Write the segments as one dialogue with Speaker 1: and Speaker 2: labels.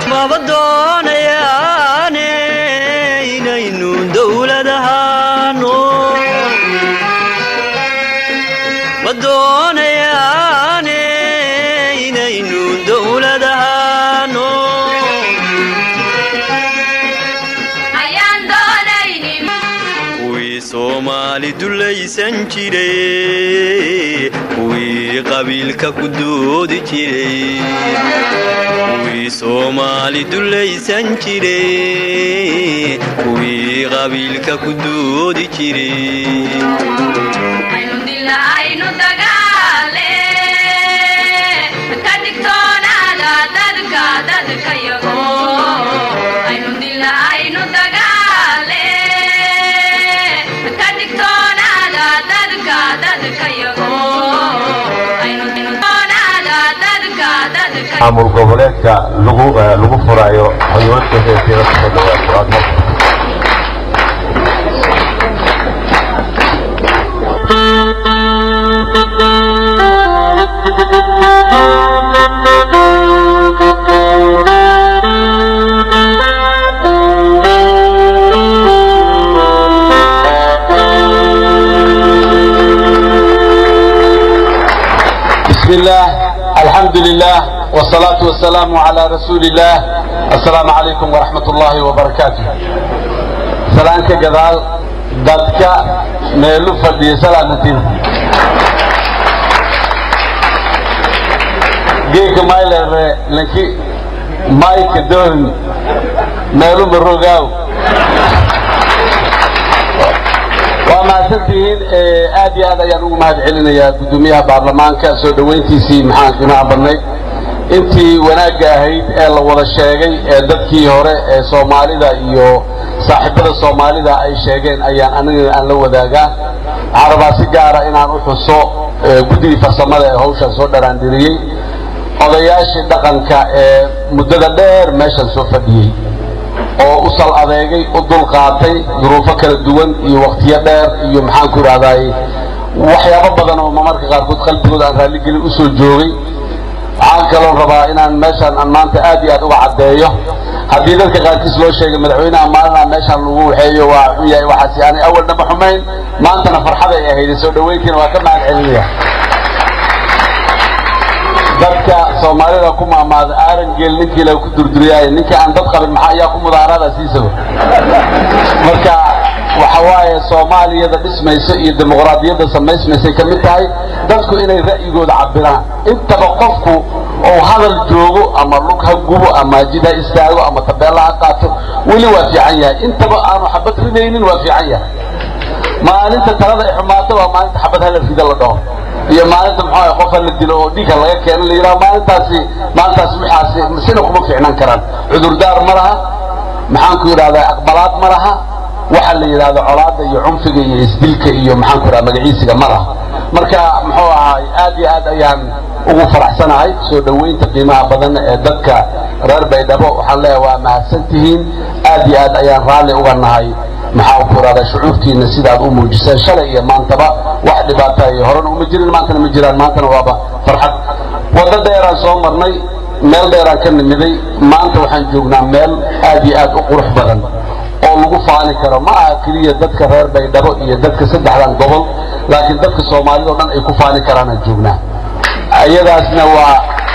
Speaker 1: maba doonayaane inaynu dowlad ahaano ma doonayaane inaynu dowlad ahaano kuwii soomaali dulaysan jiray kuwii qabiilka ku doodi jiray kuwii soomaali dulaysan jiray kuwii qabiilka ku doodi jiray
Speaker 2: maamul goboleedka lagu lagu furayo xuyuudka heesida kusoo dhawaad quraadmo
Speaker 3: بسم الله الحمد لله والصلاة والسلام على رسول الله السلام عليكم ورحمة الله وبركاته سلامك جدال دادك ميلو فردي سلامتين جيك مايلر لكي مايك دون ميلو مروغاو waa mahadsantihiin aad iyo aad ayaan ugu mahad celinayaa guddoomiyaha baarlamaanka soo dhowayntiisii maxaan qiimaha badnayd intii wanaagga ahayd ee la wada sheegay ee dadkii hore ee soomaalida iyo saaxiibada soomaalida ay sheegeen ayaan anigana aan la wadaagaa waxaan rabaa si gaara inaan u xuso guddigii farsamada ee hawshaan soo dharaandiriyey odayaashii dhaqanka ee muddada dheer meeshan soo fadhiyey oo u sal adeegay u dul qaatay duruufo kala duwan iyo wakhtiyo dheer iyo maxaan ku idhahdaay waxyaabo badan oo marmarka qaarkood qalbigooda aan raalligelin u soo joogay waxaan kaloo rabaa inaan meeshaan aan maanta aad iyo aad uga caddeeyo haddii dadka qaarkiis loo sheegay madaxweynaha maalina meeshaan lagu waxeeyo waa xun yahay waxaasi aanay awalna ma xumayn maantana farxaday ahayd soo dhoweyntiina waa ka mahad celinaya dadka soomaalida ku maamaada aarangeel ninkii la ku durduriyaayo ninkii aan dad qabin maxaa ayaa ku mudaaraada siisaba marka waxa waaye soomaaliyada dhismayso iyo dimuqraadiyadda samaysmaysay ka mid tahay dadku inay ra'yigooda cabiraan intaba qofku ou hadal joogo ama lug ha gubo ama jid ha istaago ama tabeella ha qaato weli waa fiican yahay intaba aanu xabad ridaynin waa fiican yahay maalinta talada ay xumaato waa maalinta xabad hala rida la dhaho iyo maalinta muxuu ahay qofa la dilo oo dhiigga laga keeno la yidhaha maalintaasi maalintaas waxaasi sina kuma fiicnaan karaan cudurdaar ma laha maxaan ku yidhahdaa aqbalaad ma laha waxa la yidhahdo colaadda iyo cunfiga iyo isdilka iyo maxaan ku yidhahda magaciisiga ma laha marka muxuu ahaay aad iyo aad ayaan ugu faraxsanahay soo dhoweynta qiimaha badan ee dadka reer baydhabo waxaan leeyahay waa mahadsan tihiin aad iyo aad ayaan raalli uga nahay maxaa ku yidhahdaa shucuurtiina sidaad u muujiseen shalay iyo maantaba wax dhibaata iyo horena uma jirin maantana ma jiraan maantana waaba farxad waddo dheeraan soo marnay meel dheeraan ka nimiday maanta waxaan joognaa meel aad iyo aad u qurux badan oo lagu faani karo ma aha keliya dadka reer baydhabo iyo dadka saddexdan gobol laakiin dadka soomaalida o dhan ay ku faani karaanaan joognaa iyadaasna waa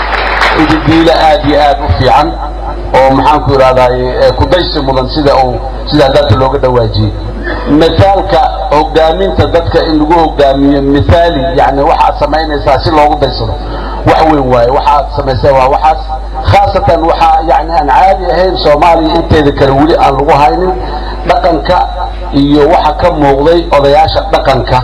Speaker 3: ididiilo aad iyo aad u fiican oo maxaan ku idhahdaay kudaysi mudan sida uu sidaa dadka looga dhawaajiyey mithaalka hogaaminta dadka in lagu hogaamiyo mithaali yani waxaad samaynaysaa si loogu daysado wax weyn waaye waxaad samaysay waa waxaas khaasatan waxaa yani aan caadi ahayn soomaaliya inteeda kale weli aan lagu haynin dhaqanka iyo waxa ka muuqday odayaasha dhaqanka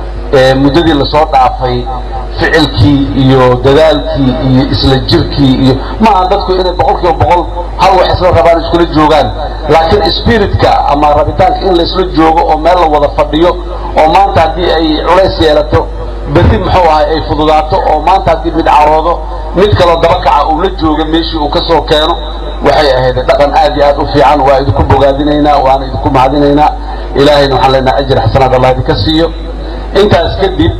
Speaker 3: ee muddadii lasoo dhaafay ficilkii iyo dadaalkii iyo isla jirkii iyo maaha dadku inay boqol kiiba boqol hal wax isla rabaan iskula joogaan laakiin spiritka ama rabitaanka in laysla joogo oo meel la wada fadhiyo oo maanta haddii ay culays yeelato berri muxuu ahay ay fududaato oo maanta haddii mid caroodo mid kaloo dabakaca uu la jooga meeshii uu ka soo keeno waxay ahayd dhaqan aad iyo aad u fiican waa idinku bogaadinaynaa waana idinku mahadinaynaa ilaahayna waxaan leenahay ajir xasanaad allah idinka siiyo intaas kadib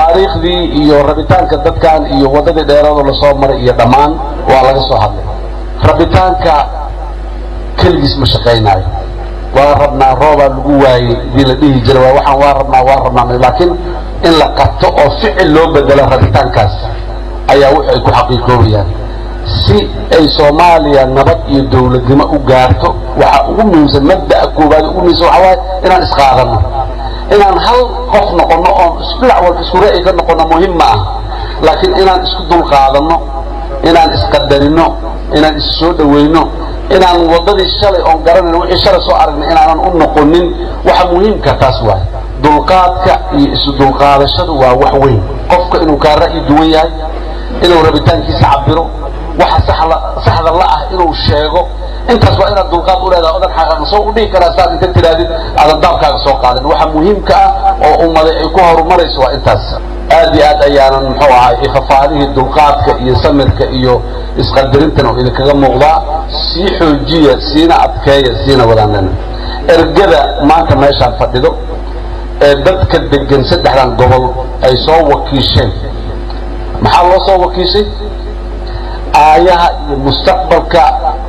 Speaker 3: taariikhdii iyo rabitaanka dadkan iyo waddadii dheeradoo lasoo maray iyo dhammaan waa laga soo hadlay rabitaanka keligiis ma shaqaynaayo waa rabnaa roobaa lagu waayey hadii la dhihi jira waa waxaan waa rabnaa waa rabnaa laakiin in la qabto oo ficil loo bedelo rabitaankaas ayaa wix ay ku xaqiiqoobayaan si ay soomaaliya nabad iyo dawladnimo u gaarto waxaa ugu muhiimsan mabda'a koowaad ugu muhiimsan waxaa waaye inaan isqaadanno inaan hal qof noqonno oon dhinac walba isku ra'yi ka noqonno muhim ma ah laakiin inaan isku dulqaadanno inaan isqadarinno inaan is soo dhawayno inaan waddadii shalay oon garanayno wixii shalay soo aragnay inaanan u noqonin waxa muhiimka taas waay dulqaadka iyo isu dulqaadashadu waa wax weyn qofka inuu kaa ra'yi duwan yahay inuu rabitaankiisa cabiro waxa saxda la ah inuu sheego intaas waa inaad dulqaad u leedahay odan xaqan soo u dhihi karaa saad inta tiraadid aadan daabkaaga soo qaadin waxa muhiimka ah oo ummaday ay ku horumarayso waa intaas aad iyo aad ayaanan muxuu ahay ifafaadihii dulqaadka iyo samirka iyo isqadarintan oo idinkaga muuqdaa sii xoojiya siina adkeeya siina wadaanana ergada maanta meeshaan fadhido ee dadka degan saddexdan gobol ay soo wakiisheen maxaa loo soo wakiishay aayaha iyo mustaqbalka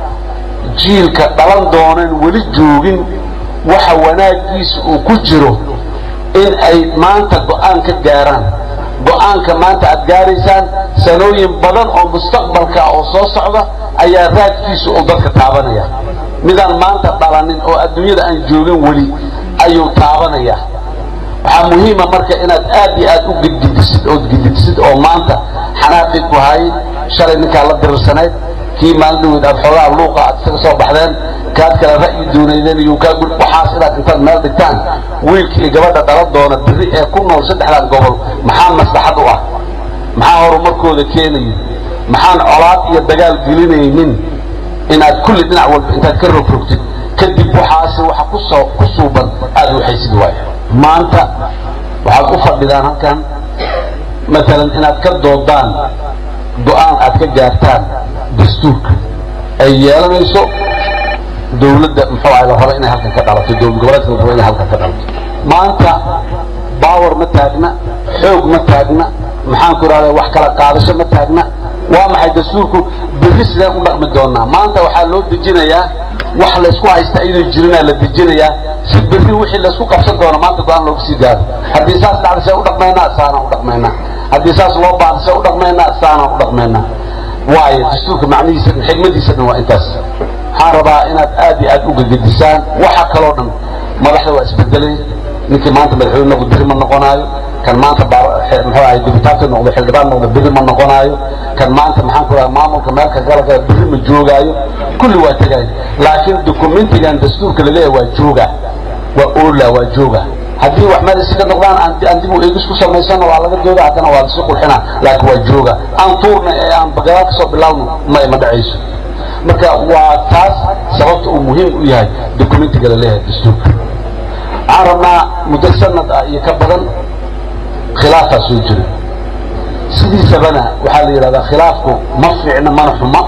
Speaker 3: jiilka dhalan dooneen weli joogin waxa wanaagiisa uu ku jiro in ay maanta go'aan ka gaaraan go'aanka maanta aad gaaraysaan sanooyin badan oo mustaqbalka oo soo socda ayaa raadkiisa uu dadka taabanaya midaan maanta dhalanin oo adduunyada aan joogin weli ayuu taabanaya waxaa muhiima marka inaad aad iyo aad u gidgidisid ood gididsid oo maanta xanaaqii ku hayay shalay ninkaa la dirirsanayd kii maalin dhaweyd aad xoogaa luuqa aad isaga soo baxdeen kaad kale ra'yi doonaydeen iyo kaa gud waxaas inaad intaad meel dhigtaan wiilka iyo gabadha dhala doona biri ee ku nool saddexdan gobol maxaa maslaxad u ah maxaa horumarkooda keenaya maxaan colaad iyo dagaal gelinaynin inaad kulli dhinac walba intaad ka rogrogtid kadib waxaasi waxa kusoo ku suuban aad waxaysid waayo maanta waxaad u fadhidaan halkan maalan inaad ka doodaan go'aan aad ka gaartaan dastuurka ay yeelanayso dawladda muxuu ahay la raba inay halkan ka dhalato dowlad goboleedka la raba inay halkan ka dhalato maanta baawar ma taagna xoog ma taagna maxaan ku idhahdaa wax kala qaadasho ma taagna waa maxay dastuurku berri sideen u dhaqmi doonaa maanta waxaa loo dejinayaa wax laysku haysta iyadoo jirinaa la dejinayaa si berri wixii laysku qabsan doono maanta go-aan looga sii gaaro haddii saas dhacda see u dhaqmaynaa saanaan u dhaqmaynaa haddii saas loo baahda see u dhaqmaynaa saanaan u dhaqmaynaa waayo dastuurka macnihiisa dhan xigmadiisa dhan waa intaas waxaan rabaa inaad aad iyo aad u gegedisaan waxa kaloo dhan madaxda waa isbedelay ninkii maanta madaxweyne noqdo beri ma noqonaayo kan maanta muxuu ahay dibitaabka noqdo xildhibaan noqdo beri ma noqonaayo kan maanta maxaan ku dhaha maamulka meelka galka beri ma joogaayo kulli waa tegaayo laakiin dokumentigan dastuurka laleeyahay waa jooga waa oola waa jooga haddii wax meel isaga noqdaan aan dib u eegis ku samaysano waa laga dooda haddana waa lasii qurxina laakiin waa jooga aan tuurna ee aan bagadaal ka soo bilaawno ma ma dhacayso marka waa taas sababta uu muhiim u yahay documentiga laleeyahay dastuurka waxaan rabnaa muddo sanad ah iyo ka badan khilaafaa soo jira sidiisabana waxaa la yidhahdaa khilaafku ma fiicna mana xuma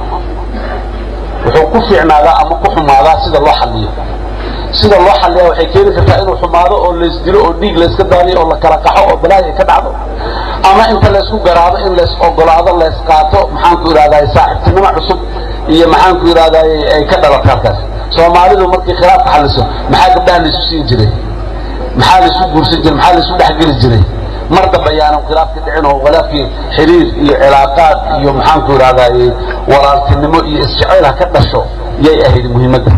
Speaker 3: wuxuu ku fiicnaadaa ama ku xumaadaa sida loo xalliyo sida loo xalliya waxay keeni kartaa inuu xumaado oo laysdilo oo dhiig layska daadiyo oo la kala qaxo oo balaayo ay ka dhacdo ama inta laysku garaado in lays ogolaado lays qaato maxaanku idhahdaa saaxiibtinimo cusub iyo maxaanku idhahdaa ay ka dhalato halkaas soomaalidu markii khilaafka xalliso maxaa gabdhaha laysu siin jiray maxaa laysu guursan jiray maxaa laysu dhexgeli jiray mar dambe ayaanan khilaafkii dhicin oo khilaafkii xiriir iyo cilaaqaad iyo maxaanku idhahdaa walaaltinimo iyo isjeceyl ha ka dhasho yay ahayd muhiimadda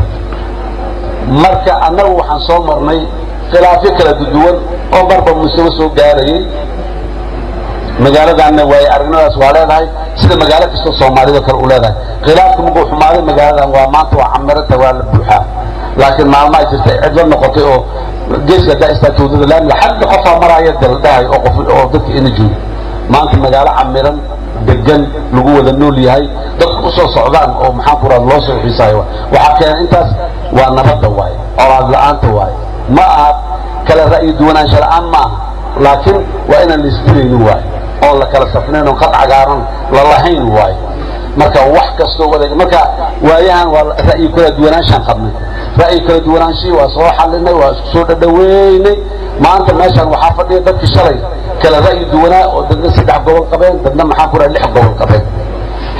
Speaker 3: marka annagu waxaan soo marnay khilaafyo kala duwan oo marba mustawa soo gaarayay magaaladaanna waaye aragnadaas waa leedahay sida magaalo kastoo soomaalida kale u leedahay khilaafka markuu xumaaday magaaladan waa maanta waa camiranta waa la buuxaa laakiin maalmaa jirta cidlo noqotay oo geeska haddaa istaagta wadada laamiga xagga qofaa maraaya daldhahay oo qof oo dadka ina joogo maanta magaalo camiran degan lagu wada nool yahay dadku usoo socdaan oo maxaan ku raad loo soo xiisaayo waxaa keena intaas waa nabadda waaye colaad la-aanta waaye ma aha kala ra'yi duwanaansha la-aan ma aha laakiin waa inaan laisdilaynin waaye oon la kala safnayn oon qad cagaaran la lahayn waaye marka wax kastoo wadeeg marka waayahan waa ra'yi kala duwanaanshaan qabnay ra'yi kala duwanaanshii waa soo xalinay waa isku soo dhadhaweynay maanta meeshaan waxaa fadhiya dadkii shalay kala ra'yi duwanaa oo dadna saddex gobol qabeen dadna maxaan ku raha lix gobol qabeen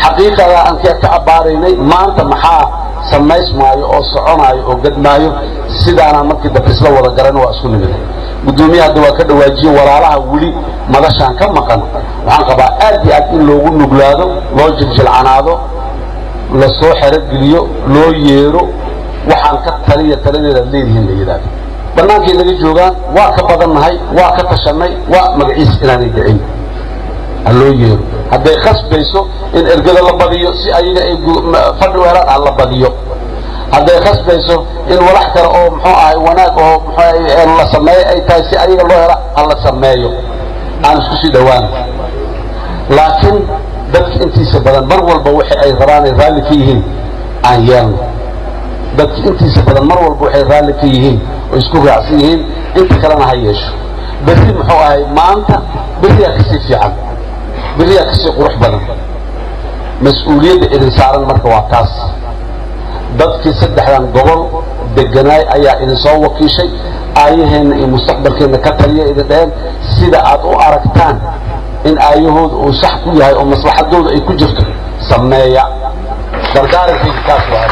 Speaker 3: xaqiiqada aan ka abbaaraynay maanta maxaa samaysmaayo oo soconaayo oo gadmaayo sidaanaan markii dambe isla wada garan waa isku nimid guddoomiye hadda waa ka dhawaajiye walaalaha weli madashaan ka maqan waxaan qabaa aad iyo aad in loogu nuglaado loo jiljilcanaado la soo xerogeliyo loo yeero waxaan ka taliya taladeedaad leedihiin la yidhaahdo bannaankay naga joogaan waa ka badannahay waa ka tashannay waa magaciis inaanay dhicin ha loo yeero hadday khasbayso in ergada la badiyo si ayaga ay fadhi weeraan ha la badiyo hadday khasbayso in walax kale oo muxuu ahay wanaag oo mxuu la sameeyo ay tahay si ayaga loo hela ha la sameeyo aan isku sii dhowaan laakiin dadka intiisa badan mar walba waxa ay rabaan ay raalli ka yihiin aan yeelno dadka intiisa badan mar walba waxay raalli ka yihiin oo isku raacsan yihiin inta kalena ha yeesho berri muxuu ahay maanta berriyaa kasii fiican berriyaa kasii qurux badan mas-uuliyadda idin saaran marka waa taas dadkii saddexdan gobol deganaay ayaa idin soo wakiishay aayaheenna iyo mustaqbalkeenna ka taliya idin dheheen sida aad u aragtaan in aayahooda uu sax ku yahay oo maslaxadooda ay ku jirto sameeya dardaarankiisa taas waa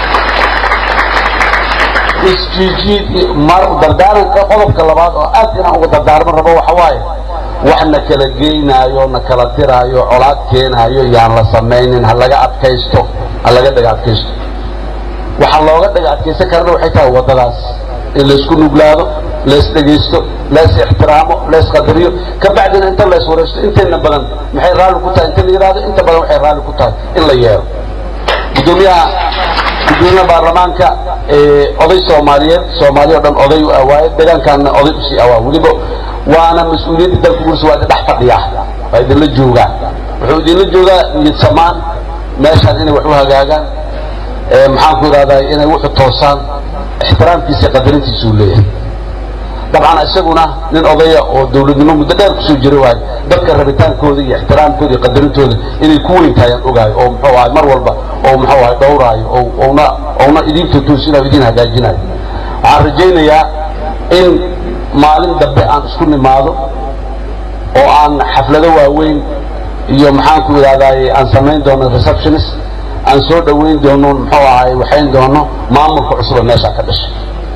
Speaker 3: isjiijiid mar dardaaranka qodobka labaad oo aad inaan uga dardaarman rabo waxa waaye wax na kala geynaayo na kala diraayo colaad keenaayo yaan la samaynin ha laga adkaysto ha laga dhaga adkaysto waxaa looga dhaga adkaysan karana waxay tahay waddadaas in laysku nuglaado lays dhegaysto lays ixtiraamo lays qadariyo ka bacdina inta lays waraysto intayna badan maxay raalli ku tahay inta la yidhahdo inta badan waxay raalli ku tahay in la yeero gudoomiyaha gudoomiyaha baarlamaanka oday soomaaliyeed soomaaliya o dhan oday u awaaye deegaankaana oday usii awaa weliba waana mas-uuliyadda dalka gursa waa idin dhex fadhiyaa waa idinla joogaa wuxuu idinla joogaa niyad samaan meeshaan inay wax u hagaagaan maxaan ku idhahdaa inay wuxu toosaan ixtiraamkiisa iyo qadarintiisuu leeyahay dabcan isaguna nin odaya oo dawladnimo muddo dheer kusoo jira waayo dadka rabitaankooda iyo ixtiraamkooda iyo qadarintooda inay ku weyn tahayaan ogaayo oo muxuu ahay mar walba oo muxuu ahay dhowraayo oo ouna ouna idiin tutuusinayo idiin hagaajinayo waxaan rajaynayaa in maalin dambe aan isku nimaado oo aan xaflado waaweyn iyo maxaan ku idhahdaay aan samayn doono receptionist aan soo dhoweyn doono muxuu ahay waxayn doono maamulka cusuba meeshaa ka dhashay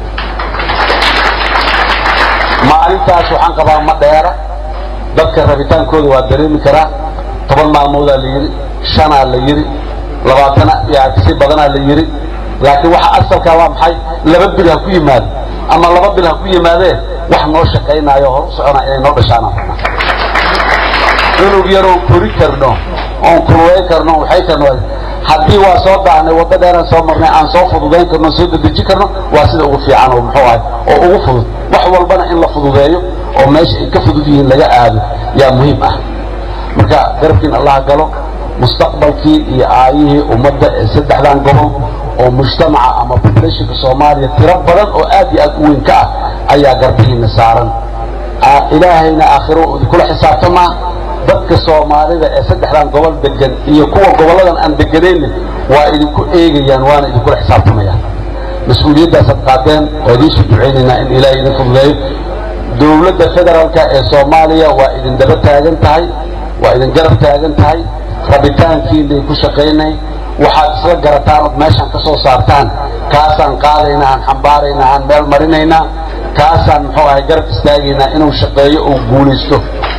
Speaker 3: maalintaas waxaan qabaa ma dheera dadka rabitaankooda waa dareemi karaa toban maalmoodaa la yidhi shanaa la yidhi labaatana yaa kasii badanaa la yidhi laakiin waxa asalkaa waa maxay laba bil ha ku yimaado ama laba bil ha ku yimaadee wax noo shaqaynaayo hor u soconaa inay noo dhashaanaan rabnaa cunug yaroon kori karno oon kulweyn karno waxay karno haddii waa soo daahnay wadda dheeraan soo marnay aan soo fududayn karno soo dedeji karno waa sida ugu fiican oo muxuu ahay oo ugu fudud wax walbana in la fududeeyo oo meesha ay ka fudud yihiin laga aado yaa muhiim ah marka garabkiin allaha galo mustaqbalkii iyo aayihii ummadda ee saddexdan gobol oo mujtamaca ama populationka soomaaliya tiro badan oo aad iyo aad u weyn ka ah ayaa garbihiina saaran ilaahayna aakhiro idinkula xisaabtamaa dadka soomaalida ee saddexdan gobol degan iyo kuwa gobolladan aan deganayna waa idinku eegayaan waana idinkula xisaabtamayaan mas-uuliyaddaasad qaadeen waa idiinsoo ducaynaynaa in ilaahay idin fududeeyo dowladda federaalka ee soomaaliya waa idin daba taagan tahay waa idin garab taagan tahay rabitaankiinay ku shaqaynay waxaad isla garataan ood meeshaan ka soo saartaan kaasaan qaadaynaa aan xambaaraynaa aan meel marinaynaa kaasaan muxuu ahay garab istaagaynaa inuu shaqeeyo oo guulaysto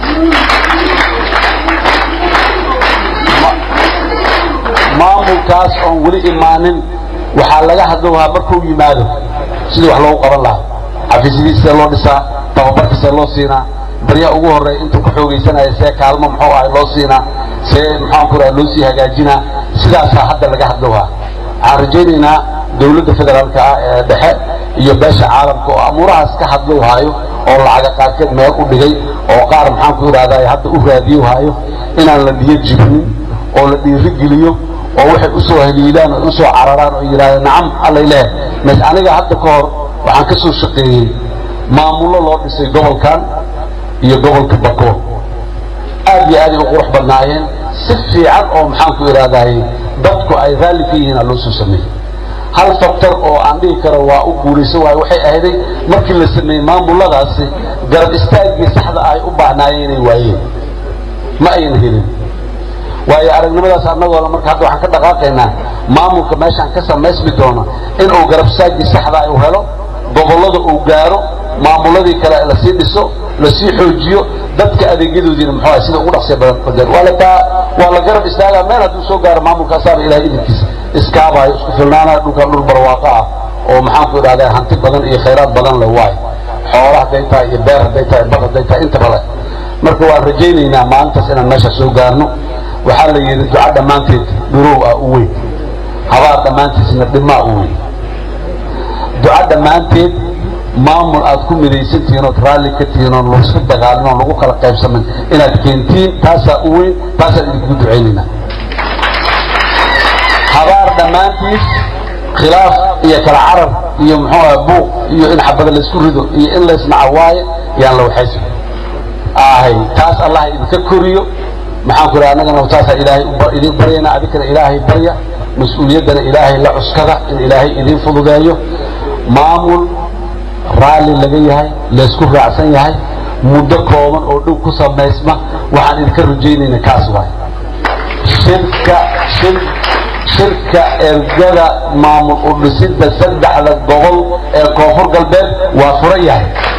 Speaker 3: maamulkaas oon weli imaanin waxaa laga hadlowhaa markuu yimaado sidii wax loogu qaban lahaa xafiisyadiisee loo dhisaa tababarkiisee loo siinaa baryaa ugu horreeya intuu ka xoogaysanaya see kaalmo muxuu ahay loo siinaa see maxaan ku raha loo sii hagaajinaa sidaasaa hadda laga hadlowhaa waxaan rajaynaynaa dawladda federaalka ah ee dhexe iyo beesha caalamka oo amuurahaas ka hadlowhaayo oo lacaga qaarkeed meel u dhigay oo qaar maxaan ku idhahdaa hadda u raadiyowhaayo inaan la dhiyo jibinin oo la dhiirigeliyo oo waxay usoo haliilaan oo usoo cararaan oo yidhahdeen nacam allay lehe mas aniga hadda ka hor waxaan ka soo shaqeeyey maamullo loo dhisay gobolkan iyo gobolka bako aad iyo aaday u qurux badnaayeen si fiican oo maxaan ku idhahdaay dadku ay raalli ka yihiin aa loo soo sameeyey hal factor oo aan dhihi karo waa u guulaysan waayo waxay ahayday markii la sameeyey maamulladaasi garab istaaggii saxda ay u baahnaayeen inay waayeen ma aynan helin waayo aragnimadaas annagooda marka hadda waxaan ka dhaqaaqaynaa maamulka meeshaan ka samaysmi doono inuu garabsaagii saxdaa uu helo gobollada uu gaaro maamuladii kale lasii dhiso lasii xoojiyo dadka adeegyadoodiina muxuu ahay sida ugu dhaqsiya badan badan waa la taa waa la garab istaagaa meel hadduu soo gaaro maamulkaasaaba ilahay idinkiisa iskaabayo isku filnaanayo dhulkan dhul barwaaqo ah oo maxaanku idhahdaa hanti badan iyo khayraad badan le waayo xoola hadday tahay iyo beer hadday tahay bad hadday tahay intaba le marka waan rajaynaynaa maalintaas inaan meesha soo gaarno waxaa la yidhi duca dhammaanteed dhurow ah u weyn habaar dhammaantiisna dhimaa u weyn duca dhammaanteed maamul aad ku midaysantihiin ood raalli ka tihiin oon laisku dagaalin oon lagu kala qaybsamin inaad keentiin taasaa u weyn taasaan idinkugu ducaynaynaa habaar dhammaantiis khilaaf iyo kala carar iyo muxuu aha buuq iyo in xabada laysku rido iyo in laysnaca waaye yaan la waxaysa ahay taas allah idinka koriyo maxaan ku idhaha annagana taasaa ilaahay idin baryayna adinkana ilaahay barya mas-uuliyaddana ilaahay la cuskada in ilaahay idin fududeeyo maamul raalli laga yahay laysku raacsan yahay muddo kooban oo dhow ku samaysma waxaan idinka rajaynayna kaas waay shirka shir shirka ergada maamul u dhisidda saddexda gobol ee koonfur galbeed waa furan yahay